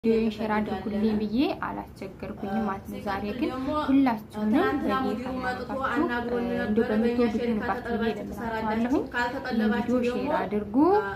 ቪዲዮ ሼር አድርጉልኝ ብዬ አላስቸገርኩኝም ማለት ነው። ዛሬ ግን ሁላችሁንም በጌታ ያልኳችሁ እንዲሁ በምትወዱት ንባት ብዬ ለምናችኋለሁኝ ቪዲዮ ሼር አድርጉ፣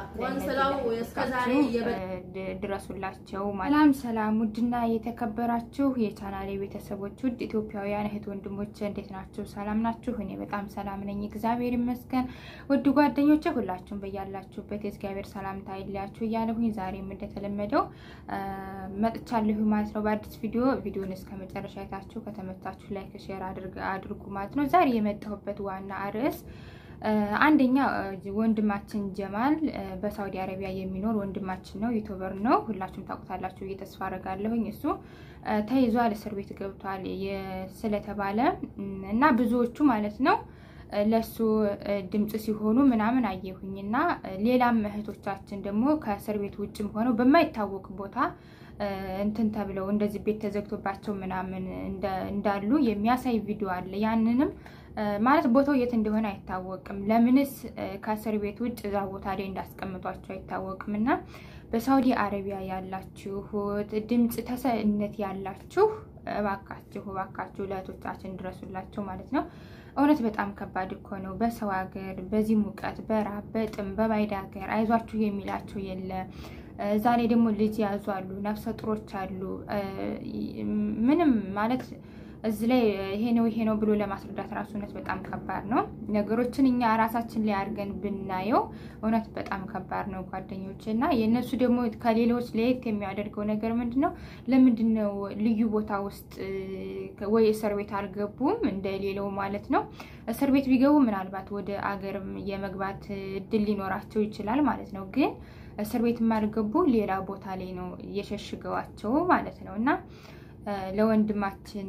ድረሱላቸው። ሰላም ሰላም! ውድና የተከበራችሁ የቻናሌ ቤተሰቦች ውድ ኢትዮጵያውያን እህት ወንድሞች እንዴት ናችሁ? ሰላም ናችሁ? እኔ በጣም ሰላም ነኝ፣ እግዚአብሔር ይመስገን። ውድ ጓደኞቼ ሁላችሁም በያላችሁበት የእግዚአብሔር ሰላምታ አይለያችሁ እያለሁኝ ዛሬም እንደተለመደው መጥቻለሁ ማለት ነው በአዲስ ቪዲዮ። ቪዲዮን እስከ መጨረሻ አይታችሁ ከተመቻችሁ ላይክ ሼር አድርጉ ማለት ነው። ዛሬ የመጣሁበት ዋና ርዕስ አንደኛ ወንድማችን ጀማል በሳውዲ አረቢያ የሚኖር ወንድማችን ነው። ዩቱበር ነው። ሁላችሁም ታውቁታላችሁ ብዬ ተስፋ አደርጋለሁኝ። እሱ ተይዟል፣ እስር ቤት ገብቷል ስለተባለ እና ብዙዎቹ ማለት ነው ለሱ ድምፅ ሲሆኑ ምናምን አየሁኝና ሌላም እህቶቻችን ደግሞ ከእስር ቤት ውጭም ሆነው በማይታወቅ ቦታ እንትን ተብለው እንደዚህ ቤት ተዘግቶባቸው ምናምን እንዳሉ የሚያሳይ ቪዲዮ አለ። ያንንም ማለት ቦታው የት እንደሆነ አይታወቅም። ለምንስ ከእስር ቤት ውጭ እዛ ቦታ ላይ እንዳስቀምጧቸው አይታወቅም። እና በሳውዲ አረቢያ ያላችሁ ድምፅ ተሰነት ያላችሁ እባካችሁ እባካችሁ ለእህቶቻችን ድረሱላቸው ማለት ነው። እውነት በጣም ከባድ እኮ ነው። በሰው ሀገር በዚህ ሙቀት፣ በራብ፣ በጥም፣ በባይድ ሀገር አይዟችሁ የሚላቸው የለ። እዛ ላይ ደግሞ ልጅ ያዙ አሉ፣ ነፍሰ ጡሮች አሉ። ምንም ማለት እዚህ ላይ ይሄ ነው ይሄ ነው ብሎ ለማስረዳት ራሱ እውነት በጣም ከባድ ነው። ነገሮችን እኛ ራሳችን ላይ አድርገን ብናየው እውነት በጣም ከባድ ነው ጓደኞች። እና የእነሱ ደግሞ ከሌሎች ለየት የሚያደርገው ነገር ምንድን ነው? ለምንድን ነው ልዩ ቦታ ውስጥ ወይ እስር ቤት አልገቡም እንደ ሌላው ማለት ነው። እስር ቤት ቢገቡ ምናልባት ወደ አገርም የመግባት እድል ሊኖራቸው ይችላል ማለት ነው። ግን እስር ቤት የማልገቡ ሌላ ቦታ ላይ ነው የሸሽገዋቸው ማለት ነው እና ለወንድማችን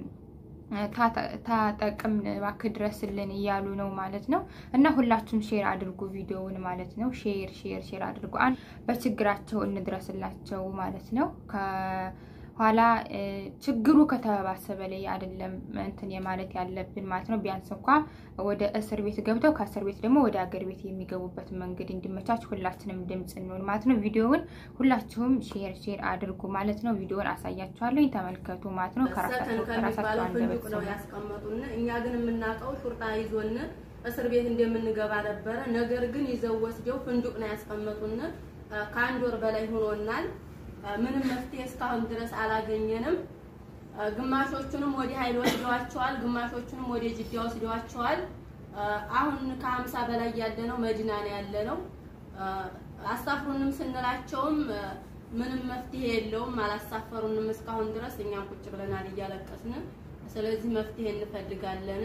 ታጠቅም እባክህ ድረስልን እያሉ ነው ማለት ነው። እና ሁላችሁም ሼር አድርጉ ቪዲዮውን ማለት ነው። ሼር ሼር ሼር አድርጉ። በችግራቸው እንድረስላቸው ማለት ነው። ኋላ ችግሩ ከተባባሰ በላይ አይደለም እንትን የማለት ያለብን ማለት ነው። ቢያንስ እንኳ ወደ እስር ቤት ገብተው ከእስር ቤት ደግሞ ወደ አገር ቤት የሚገቡበት መንገድ እንዲመቻች ሁላችንም ድምፅ እንሆን ማለት ነው። ቪዲዮውን ሁላችሁም ሼር ሼር አድርጉ ማለት ነው። ቪዲዮውን አሳያችኋለሁ፣ ተመልከቱ ማለት ነው። ከራሳቸው ከራሳቸው አንደበት ነው ያስቀመጡን። እኛ ግን የምናውቀው ሹርጣ ይዞን እስር ቤት እንደምንገባ ነበረ። ነገር ግን ይዘው ወስደው ፍንዱቅ ነው ያስቀመጡን። ከአንድ ወር በላይ ሆኖናል። ምንም መፍትሄ እስካሁን ድረስ አላገኘንም። ግማሾቹንም ወደ ኃይል ወስደዋቸዋል፣ ግማሾቹንም ወደ ጅዳ ወስደዋቸዋል። አሁን ከሀምሳ በላይ ያለ ነው መዲና ነው ያለ ነው። አሳፍሩንም ስንላቸውም ምንም መፍትሄ የለውም፣ አላሳፈሩንም እስካሁን ድረስ። እኛም ቁጭ ብለናል እያለቀስን። ስለዚህ መፍትሄ እንፈልጋለን።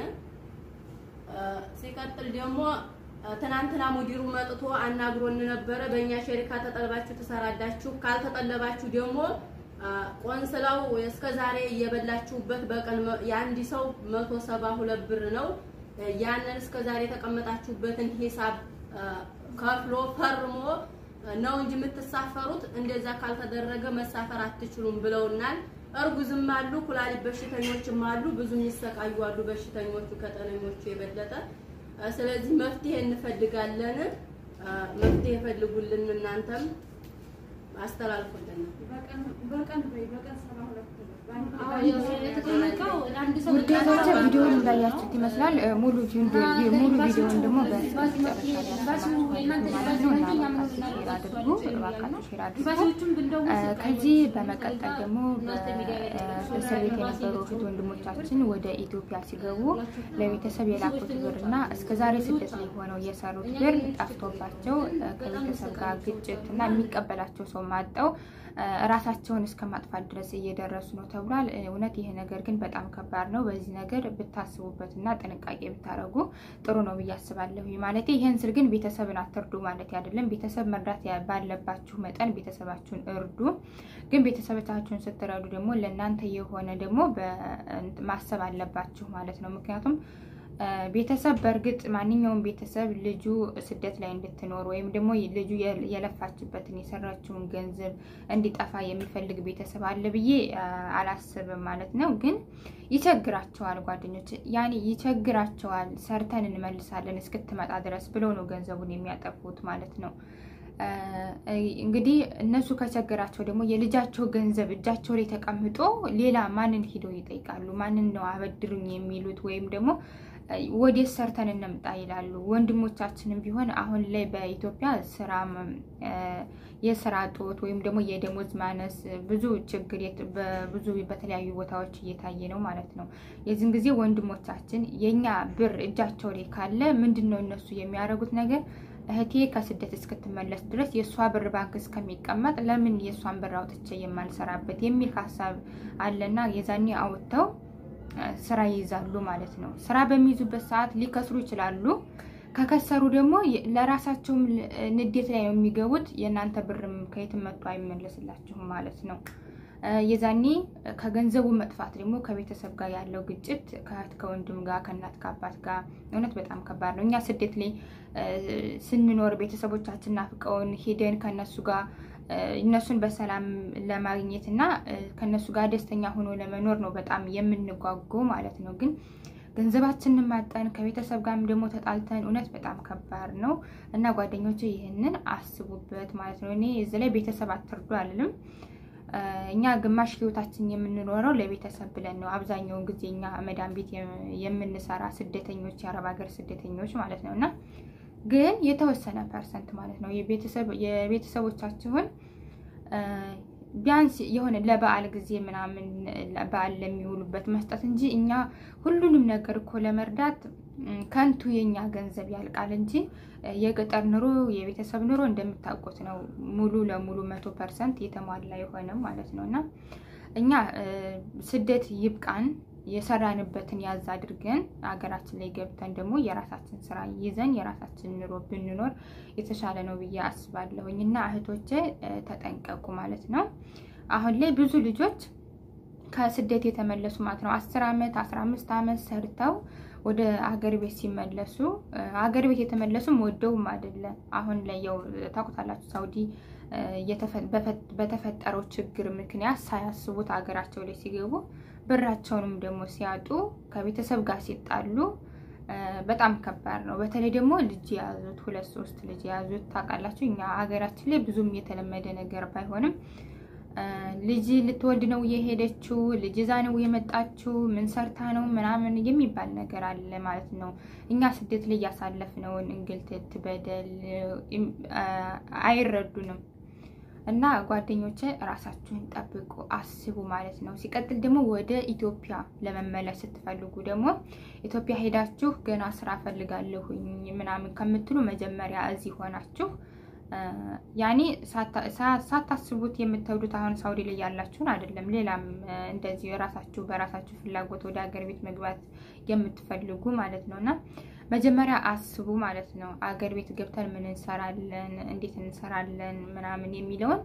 ሲቀጥል ደግሞ ትናንትና ሙዲሩ መጥቶ አናግሮን ነበረ። በእኛ ሸሪካ ተጠልባችሁ ትሰራላችሁ፣ ካልተጠለባችሁ ደግሞ ቆንስላው እስከ ዛሬ እየበላችሁበት በቀን የአንድ ሰው መቶ ሰባ ሁለት ብር ነው። ያንን እስከ ዛሬ የተቀመጣችሁበትን ሂሳብ ከፍሎ ፈርሞ ነው እንጂ የምትሳፈሩት። እንደዛ ካልተደረገ መሳፈር አትችሉም ብለውናል። እርጉዝም አሉ፣ ኩላሊት በሽተኞችም አሉ፣ ብዙ የሚሰቃዩ አሉ በሽተኞቹ ከጤነኞቹ የበለጠ ስለዚህ መፍትሄ እንፈልጋለን። መፍትሄ ፈልጉልን፣ እናንተም አስተላልፉልን። ውዴቶች ቪዲዮውን እንዳያችሁት ይመስላል። ሙሉ ሙሉ ቪዲዮውን ደግሞ ከዚህ በመቀጠል ደግሞ በእስር ቤት የነበሩ እህት ወንድሞቻችን ወደ ኢትዮጵያ ሲገቡ ለቤተሰብ የላኩት ብር እና እስከዛሬ ስደት ላይ ሆነው የሰሩት ብር ጠፍቶባቸው ከቤተሰብ ጋር ግጭት እና የሚቀበላቸው ሰው ማጠው ራሳቸውን እስከ ማጥፋት ድረስ እየደረሱ ነው ተብሏል። እውነት ይህ ነገር ግን በጣም ከባድ ነው። በዚህ ነገር ብታስቡበት እና ጥንቃቄ ብታደርጉ ጥሩ ነው ብዬ አስባለሁ። ማለት ይህን ስል ግን ቤተሰብን አትርዱ ማለት አይደለም። ቤተሰብ መርዳት ባለባችሁ መጠን ቤተሰባችሁን እርዱ። ግን ቤተሰቦቻችሁን ስትረዱ ደግሞ ለእናንተ የሆነ ደግሞ ማሰብ አለባችሁ ማለት ነው። ምክንያቱም ቤተሰብ በእርግጥ ማንኛውም ቤተሰብ ልጁ ስደት ላይ እንድትኖር ወይም ደግሞ ልጁ የለፋችበትን የሰራችውን ገንዘብ እንዲጠፋ የሚፈልግ ቤተሰብ አለ ብዬ አላስብም ማለት ነው። ግን ይቸግራቸዋል፣ ጓደኞች ያኔ ይቸግራቸዋል። ሰርተን እንመልሳለን እስክትመጣ ድረስ ብለው ነው ገንዘቡን የሚያጠፉት ማለት ነው። እንግዲህ እነሱ ከቸገራቸው ደግሞ የልጃቸው ገንዘብ እጃቸው ላይ ተቀምጦ ሌላ ማንን ሂደው ይጠይቃሉ? ማንን ነው አበድሩኝ የሚሉት? ወይም ደግሞ ወዴት ሰርተን እንምጣ ይላሉ። ወንድሞቻችንም ቢሆን አሁን ላይ በኢትዮጵያ ስራ የስራ እጦት ወይም ደግሞ የደሞዝ ማነስ ብዙ ችግር በብዙ በተለያዩ ቦታዎች እየታየ ነው ማለት ነው። የዚህን ጊዜ ወንድሞቻችን የኛ ብር እጃቸው ላይ ካለ ምንድን ነው እነሱ የሚያደርጉት ነገር እህቴ ከስደት እስክትመለስ ድረስ የእሷ ብር ባንክ እስከሚቀመጥ ለምን የእሷን ብር አውጥቼ የማልሰራበት የሚል ሀሳብ አለና የዛኔ አውጥተው ስራ ይይዛሉ ማለት ነው። ስራ በሚይዙበት ሰዓት ሊከስሩ ይችላሉ። ከከሰሩ ደግሞ ለራሳቸውም ንዴት ላይ ነው የሚገቡት። የእናንተ ብርም ከየትም መጥቶ አይመለስላችሁም ማለት ነው። የዛኔ ከገንዘቡ መጥፋት ደግሞ ከቤተሰብ ጋር ያለው ግጭት ከእህት ከወንድም ጋር ከእናት ከአባት ጋር እውነት በጣም ከባድ ነው። እኛ ስደት ላይ ስንኖር ቤተሰቦቻችን ናፍቀውን ሄደን ከነሱ ጋር እነሱን በሰላም ለማግኘት እና ከነሱ ጋር ደስተኛ ሆኖ ለመኖር ነው በጣም የምንጓጓው ማለት ነው። ግን ገንዘባችንን ማጠን ከቤተሰብ ጋርም ደግሞ ተጣልተን እውነት በጣም ከባድ ነው እና ጓደኞቼ ይህንን አስቡበት ማለት ነው። እኔ እዚህ ላይ ቤተሰብ አትርዱ አልልም። እኛ ግማሽ ህይወታችን የምንኖረው ለቤተሰብ ብለን ነው። አብዛኛውን ጊዜ እኛ መዳን ቤት የምንሰራ ስደተኞች፣ የአረብ ሀገር ስደተኞች ማለት ነው እና ግን የተወሰነ ፐርሰንት ማለት ነው የቤተሰቦቻችሁን ቢያንስ የሆነ ለበዓል ጊዜ ምናምን በዓል ለሚውሉበት መስጠት እንጂ እኛ ሁሉንም ነገር እኮ ለመርዳት ከንቱ የኛ ገንዘብ ያልቃል እንጂ የገጠር ኑሮ የቤተሰብ ኑሮ እንደምታውቁት ነው። ሙሉ ለሙሉ መቶ ፐርሰንት የተሟላ የሆነ ማለት ነው እና እኛ ስደት ይብቃን የሰራንበትን ያዝ አድርገን ሀገራችን ላይ ገብተን ደግሞ የራሳችን ስራ ይዘን የራሳችን ኑሮ ብንኖር የተሻለ ነው ብዬ አስባለሁኝ። እና እህቶቼ ተጠንቀቁ ማለት ነው። አሁን ላይ ብዙ ልጆች ከስደት የተመለሱ ማለት ነው አስር ዓመት አስራ አምስት ዓመት ሰርተው ወደ ሀገር ቤት ሲመለሱ ሀገር ቤት የተመለሱም ወደውም አይደለም። አሁን ላይ ያው ታውቁታላችሁ ሳውዲ በተፈጠረው ችግር ምክንያት ሳያስቡት ሀገራቸው ላይ ሲገቡ ብራቸውንም ደግሞ ሲያጡ ከቤተሰብ ጋር ሲጣሉ በጣም ከባድ ነው። በተለይ ደግሞ ልጅ የያዙት ሁለት ሶስት ልጅ የያዙት ታውቃላችሁ፣ እኛ ሀገራችን ላይ ብዙም የተለመደ ነገር ባይሆንም ልጅ ልትወልድ ነው የሄደችው፣ ልጅ እዛ ነው የመጣችው፣ ምን ሰርታ ነው ምናምን የሚባል ነገር አለ ማለት ነው። እኛ ስደት ላይ ያሳለፍነውን እንግልት በደል አይረዱንም። እና ጓደኞቼ ራሳችሁን ጠብቁ፣ አስቡ ማለት ነው። ሲቀጥል ደግሞ ወደ ኢትዮጵያ ለመመለስ ስትፈልጉ ደግሞ ኢትዮጵያ ሄዳችሁ ገና ስራ ፈልጋለሁኝ ምናምን ከምትሉ መጀመሪያ እዚህ ሆናችሁ ያኔ ሳታስቡት የምትሄዱት አሁን ሳውዲ ላይ ያላችሁን አይደለም፣ ሌላም እንደዚህ የራሳችሁ በራሳችሁ ፍላጎት ወደ ሀገር ቤት መግባት የምትፈልጉ ማለት ነው እና መጀመሪያ አስቡ ማለት ነው። አገር ቤት ገብተን ምን እንሰራለን፣ እንዴት እንሰራለን ምናምን የሚለውን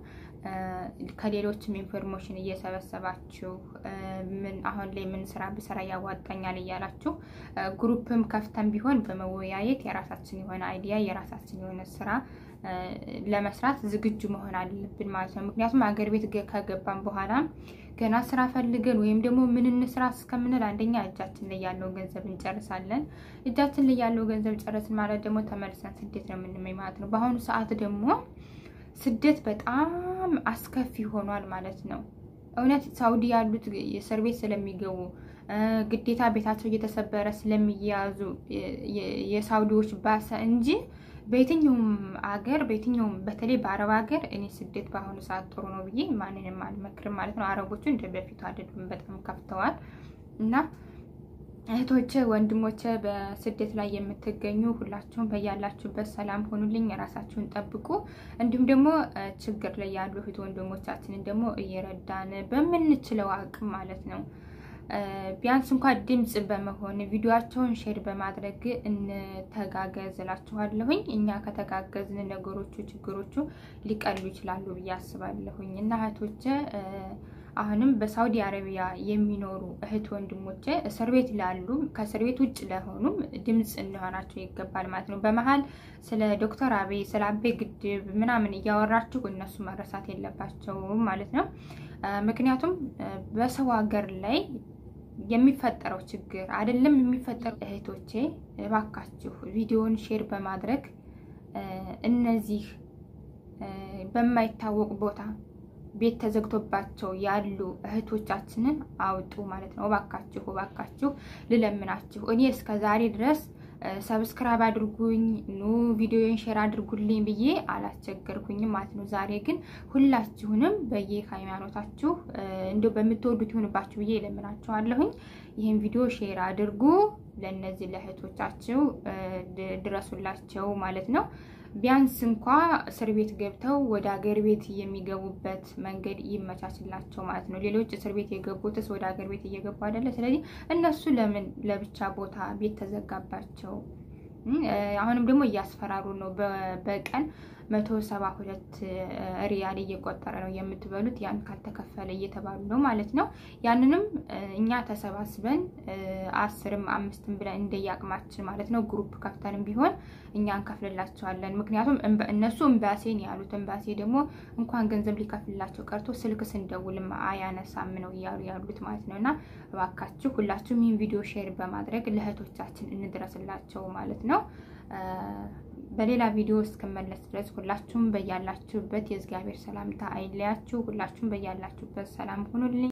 ከሌሎችም ኢንፎርሜሽን እየሰበሰባችሁ ምን አሁን ላይ ምን ስራ ብሰራ ያዋጣኛል እያላችሁ ግሩፕም ከፍተን ቢሆን በመወያየት የራሳችን የሆነ አይዲያ የራሳችን የሆነ ስራ ለመስራት ዝግጁ መሆን አለብን ማለት ነው። ምክንያቱም አገር ቤት ከገባን በኋላ ገና ስራ ፈልገን ወይም ደግሞ ምን እንስራ እስከምንል አንደኛ እጃችን ላይ ያለውን ገንዘብ እንጨርሳለን። እጃችን ላይ ያለው ገንዘብ ጨረስን ማለት ደግሞ ተመልሰን ስደት ነው የምንመኝ ማለት ነው። በአሁኑ ሰዓት ደግሞ ስደት በጣም አስከፊ ሆኗል ማለት ነው። እውነት ሳውዲ ያሉት እስር ቤት ስለሚገቡ ግዴታ ቤታቸው እየተሰበረ ስለሚያዙ የሳውዲዎች ባሰ እንጂ በየትኛውም አገር በየትኛውም በተለይ በአረብ ሀገር እኔ ስደት በአሁኑ ሰዓት ጥሩ ነው ብዬ ማንንም አልመክርም ማለት ነው። አረቦቹ እንደ በፊቱ አይደሉም፣ በጣም ከፍተዋል። እና እህቶቼ ወንድሞቼ፣ በስደት ላይ የምትገኙ ሁላችሁም በያላችሁበት ሰላም ሆኑልኝ፣ የራሳችሁን ጠብቁ። እንዲሁም ደግሞ ችግር ላይ ያሉ እህት ወንድሞቻችንን ደግሞ እየረዳን በምንችለው አቅም ማለት ነው ቢያንስ እንኳን ድምፅ በመሆን ቪዲዮቸውን ሼር በማድረግ እንተጋገዝ እላችኋለሁኝ። እኛ ከተጋገዝን ነገሮቹ ችግሮቹ ሊቀሉ ይችላሉ ብዬ አስባለሁኝ። እና እህቶቼ አሁንም በሳውዲ አረቢያ የሚኖሩ እህት ወንድሞቼ እስር ቤት ላሉ ከእስር ቤት ውጭ ለሆኑም ድምፅ እንሆናቸው ይገባል ማለት ነው። በመሀል ስለ ዶክተር አብይ ስለ አቤ ግድብ ምናምን እያወራችሁ እነሱ መረሳት የለባቸውም ማለት ነው። ምክንያቱም በሰው ሀገር ላይ የሚፈጠረው ችግር አይደለም የሚፈጠሩ እህቶቼ እባካችሁ ቪዲዮውን ሼር በማድረግ እነዚህ በማይታወቅ ቦታ ቤት ተዘግቶባቸው ያሉ እህቶቻችንን አውጡ ማለት ነው። እባካችሁ እባካችሁ ልለምናችሁ። እኔ እስከ ዛሬ ድረስ ሰብስክራይብ አድርጉኝ ኑ ቪዲዮን ሼር አድርጉልኝ ብዬ አላስቸገርኩኝም ማለት ነው። ዛሬ ግን ሁላችሁንም በየሃይማኖታችሁ እንዲሁ በምትወዱት ይሁንባችሁ ብዬ እለምናችኋለሁኝ። ይህን ቪዲዮ ሼር አድርጉ፣ ለእነዚህ ለእህቶቻችሁ ድረሱላቸው ማለት ነው። ቢያንስ እንኳ እስር ቤት ገብተው ወደ ሀገር ቤት የሚገቡበት መንገድ ይመቻችላቸው ማለት ነው። ሌሎች እስር ቤት የገቡትስ ወደ ሀገር ቤት እየገቡ አይደለ? ስለዚህ እነሱ ለምን ለብቻ ቦታ ቤት ተዘጋባቸው? አሁንም ደግሞ እያስፈራሩ ነው። በቀን መቶ ሰባ ሁለት ሪያል እየቆጠረ ነው የምትበሉት፣ ያን ካልተከፈለ እየተባሉ ነው ማለት ነው። ያንንም እኛ ተሰባስበን አስርም አምስትም ብለን እንደየአቅማችን ማለት ነው ግሩፕ ከፍተንም ቢሆን እኛ እንከፍልላቸዋለን። ምክንያቱም እነሱ እምባሴን ያሉት እምባሴ ደግሞ እንኳን ገንዘብ ሊከፍልላቸው ቀርቶ ስልክ ስንደውልም አያነሳም ነው እያሉ ያሉት ማለት ነው። እና እባካችሁ ሁላችሁም ይህን ቪዲዮ ሼር በማድረግ ለእህቶቻችን እንድረስላቸው ማለት ነው። በሌላ ቪዲዮ እስክመለስ ድረስ ሁላችሁም በያላችሁበት የእግዚአብሔር ሰላምታ አይለያችሁ። ሁላችሁም በያላችሁበት ሰላም ሁኑልኝ።